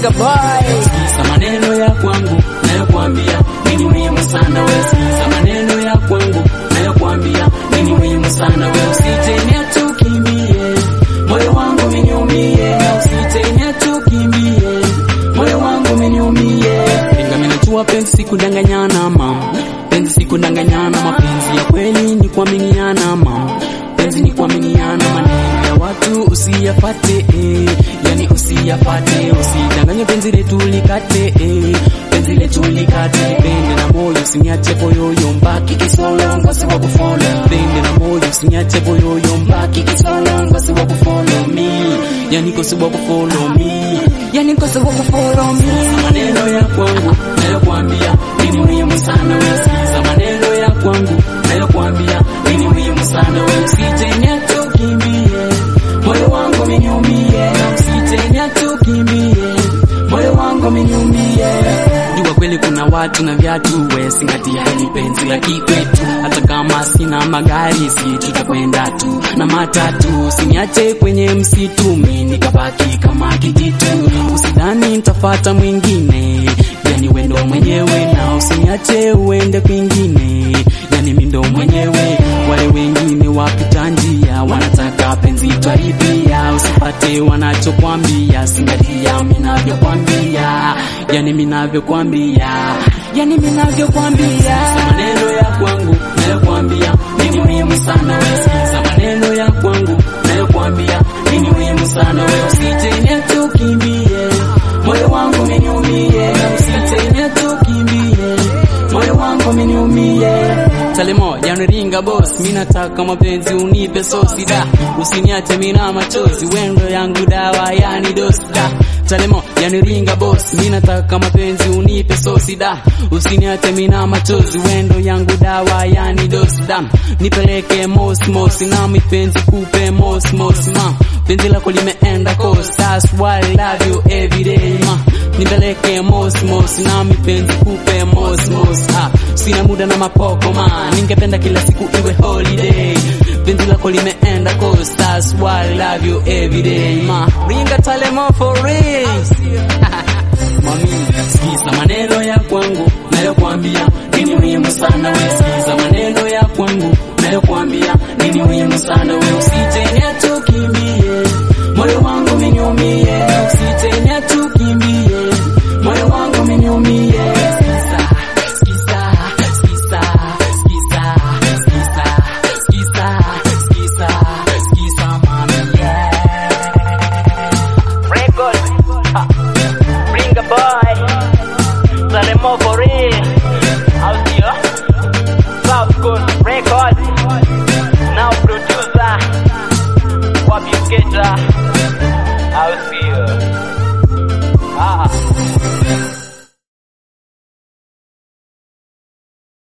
Ringa boy. Sikiza maneno ya kwangu nayokuambia nini muhimu sana wewe. Sikiza maneno ya kwangu nayokuambia nini muhimu sana wewe. Usitenia tukimbie moyo wangu miniumie, usitenia tukimbie moyo wangu miniumie. Ringa mimi najua penzi sikudanganyana mama, penzi sikudanganyana, mapenzi ya kweli ni kuaminiana mama, penzi ni kuaminiana, maneno ya watu usiyapate eh, yani usiyapate, usidanganye penzi letu likate eh, penzi letu likate, pende na moyo usiniache boyoyo, mbaki kisolo ngosi wa kufollow, pende na moyo usiniache boyoyo, mbaki kisolo ngosi wa kufollow me, yani ngosi wa kufollow me, yani ngosi wa kufollow me. Maneno ya kwangu nayokuambia nini muhimu sana wewe, sikiza maneno ya kwangu nayokuambia nini muhimu sana wewe, usitenya tukimbie moyo wangu miniumie, usitenya tukimbie moyo wangu miniumie. Jua kweli kuna watu na viatu, we singatia hili penzi la kikwetu, hata kama sina magari si tutakwenda tu na matatu, usiniache kwenye msitu, mi nikabaki kama kijitu, usidhani nitafata mwingine, yani wendo mwenyewe, na usiniache uende kwingine, yani mi ndo mwenyewe, wale wengine wapita njia wanataka penzi twaribia, usipate wanachokwambia, singatia minavyokwambia, yani minavyokwambia, yani minavyokwambia. Maneno ya kwangu nayokwambia nini muhimu sana wewe, sikiza maneno ya kwangu nayokwambia nini muhimu sana wewe, usitene tukimbie moyo wangu miniumie, usitene tukimbie moyo wangu miniumie. Salemo janiringa boss, mi nataka mapenzi unipe sosi da, usiniache mina machozi, wendo yangu dawa yani dosi da. Salemo janiringa boss, mi nataka mapenzi unipe sosi da, usiniache mina machozi, wendo yangu dawa yani dosi da. Nipeleke mos mos na mipenzi kupe mos mos ma, penzi lako limeenda coast, that's why I love you every day ma. Nipeleke mos mos na mipenzi kupe mos mos ah, sina muda na mapoko ma, ningependa kila siku iwe holiday. Penzi lako limeenda coast, that's why I love you every day ma. Ringa Talemo for real. Mami, sikiza maneno ya kwangu nayokuambia nini muhimu sana wewe, sikiza maneno ya kwangu nayokuambia nini muhimu sana wewe, usitene tukimbie moyo wangu miniumie, usitene tukimbie moyo wangu miniumie. Sikiza, sikiza, sikiza, sikiza, sikiza, sikiza, sikiza, sikiza, mami, yeah. Record. Ha. Ringa boy. Salemo for real. Out here. South Coast.